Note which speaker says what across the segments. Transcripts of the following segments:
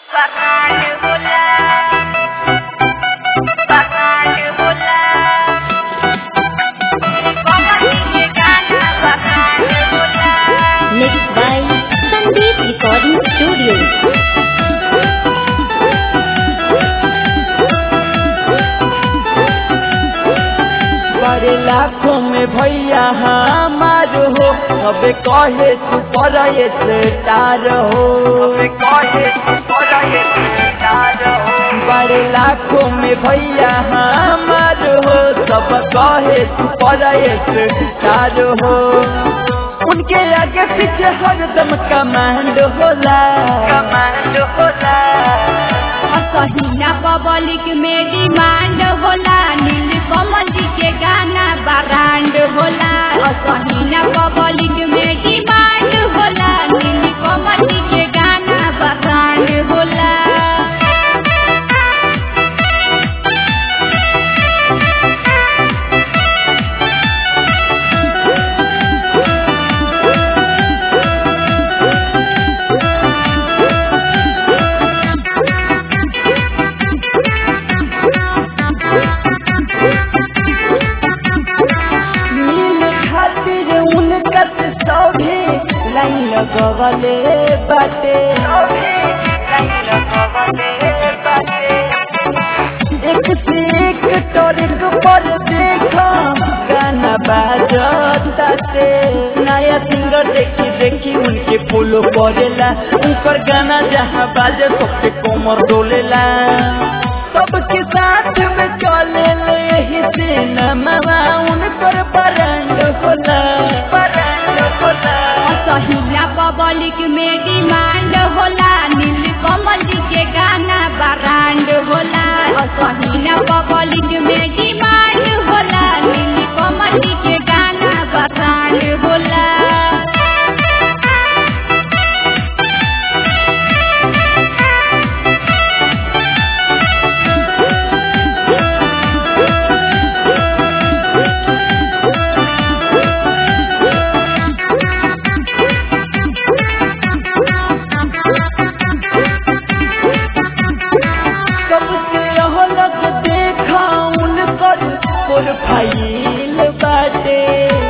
Speaker 1: Barranque volar, barranque volar. Como niña gana, barranque volar.
Speaker 2: Mixed by Sandeep Recording Studio.
Speaker 3: बड़े लाखों में भैया हमार हो अब कहे तू पर स्टार हो कहे तू पर स्टार हो बड़े लाखों में भैया हमार हो सब कहे तू पर स्टार हो उनके आगे पीछे हरदम कमांड होला कमांड होला
Speaker 1: असहिना पब्लिक में डिमांड होला नील कमल जी के गाना ब्रांड होला असहिना पब्लिक में डिमांड होला नील कमल जी के गाना ब्रांड होला
Speaker 3: मिल खातिर उनका सभी लाइन लगवले बाटे एक से एक टोरिक पर देखो गाना बाजताते नया सिंगर देखी देखी उनके फॉलो करेला उनकर गाना जहाँ बाजे सबके कोमर डोलेला सबके साथ में चले यही सिनेमा उनकर बरंड होला बरंड होला
Speaker 1: असहिना पब्लिक में डिमांड होला नील कमल जी के गाना ब्रांड होला असहिना पब्लिक में डिमांड होला नील कमल जी के गाना ब्रांड होला
Speaker 3: सबसे अलग देखा उनकर प्रोफाइल बाटे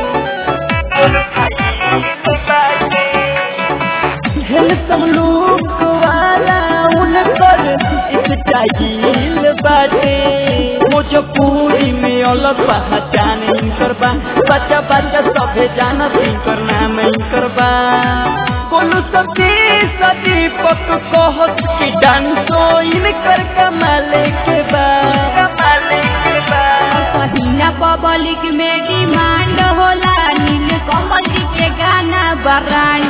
Speaker 3: हैंडसम लुक वाला उनकर स्टाइल बाटे भोजपुरी में अलग पहचान इनकर बा बच्चा बच्चा सभे जानत इनकर नाम इनकर बा बोलू सती सती पक कहत कि डांसो इनकर कमाले के बा कमाले के बा
Speaker 1: असहिना पब्लिक में डिमांड होला नील कमल जी के गाना ब्रांड